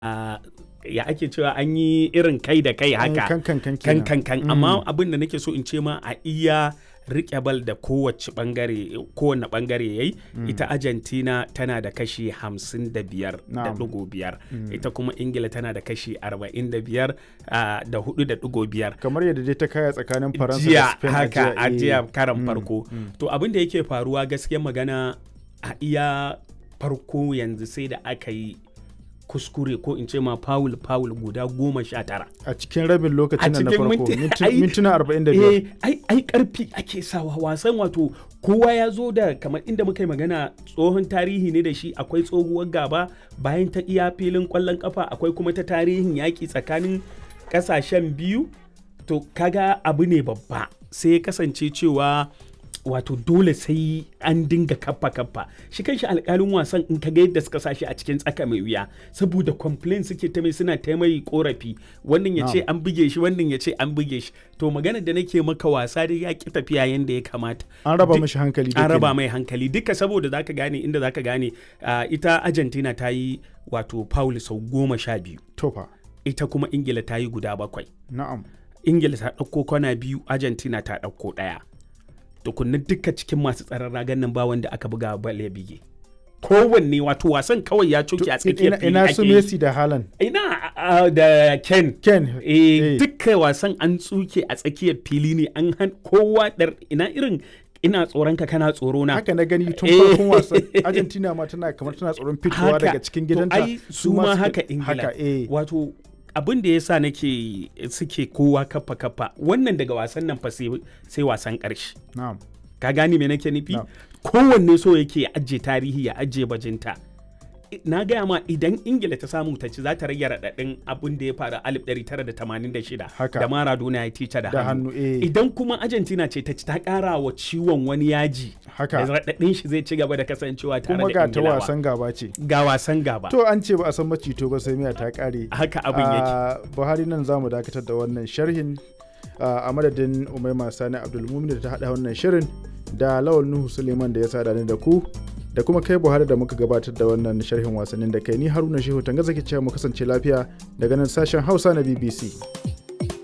a ya ake cewa an yi irin kai da kai haka kan kan kan kan kenan. kan kan amma abin da nake so in ce ma a iya rike bal da kowace bangare kowane bangare yayi ita Argentina tana da kashi 55 da Na'am. digo biyar ita kuma Ingila tana da kashi 45 ah, da hudu da digo biyar kamar yadda dai ta kaya tsakanin faransa da jiya spain a haka a eh. jiya karan farko to abin da yake faruwa gaskiyar magana a iya farko yanzu sai da aka yi kuskure ko in ce ma foul foul guda goma sha tara a cikin rabin lokacin A nan na cikin farko minti- minti- ai- mintuna 45 eh ai ai karfi ake sawa wasan wato kowa ya zo da kamar inda muka yi magana tsohon tarihi ne da shi akwai tsohuwar gaba bayan ta iya filin kwallon kafa akwai kuma ta tarihin yaƙi tsakanin ƙasashen biyu to kaga abu ne babba sai ya kasance cewa wato dole sai an dinga kappa kappa shi kanshi alƙalin wasan in kaga yadda suka sashi a cikin tsaka mai wuya saboda complain suke ta mai suna ta mai korafi wannan ya ce an buge shi wannan ya ce an buge shi to magana da nake maka wasa dai ya ki tafiya yanda ya kamata an raba Duk- mishi hankali an da raba kenan. mai hankali duka saboda zaka gane inda zaka gane ah, ita Argentina ta yi wato foul sau goma sha biyu tofa ita kuma Ingila ta yi guda bakwai na'am ingila ta ɗauko kwana biyu argentina ta ɗauko ɗaya tukunna duka cikin masu tsaron ragan nan ba wanda aka buga bal ya bige kowanne wato wasan kawai ya coke a tsakiyar ina, fili ina ake su yi. messi da haaland ina a- a- da ken ken eh eh. duka wasan an tsuke a tsakiyar fili ne an han kowa dar ina irin ina tsoron ka kana tsoro na haka na gani tun Eh. farkon wasan argentina ma tana kamar tana tsoron fitowa Haka. daga cikin To gidanta ai su ma suka- haka ingila haka eh wato abin da ya sa nake suke kowa kafa kafa wannan daga wasan nan fa sai sai wasan ƙarshe na'am ka gani me nake nufi Na'am. kowanne so yake ya ajiye tarihi ya ajiye bajinta I- na gaya ma idan ingila ta samu ta ci za ta rage raɗaɗin abin da ya faru a 1986 Haka. da maradona ya tica da, Da hannu, eh. idan kuma argentina ce ta ci ta ƙara wa ciwon wani yaji Haka. da raɗaɗin shi zai ci gaba da kasancewa tare kuma da ga ta ingilawa wasan gaba ce ga wasan gaba to an ce ba a san macito ba sai miya ta kare haka abin yake Ah, buhari nan za mu dakatar da wannan sharhin ah, a madadin umaima sani abdulmumin da ta haɗa wannan shirin da lawal nuhu suleiman da ya sada ni da ku da kuma kai buhari da muka gabatar da wannan sharhin wasannin da kai ni haruna shehu tanga zaki cewa mu kasance lafiya daga nan sashen hausa na bbc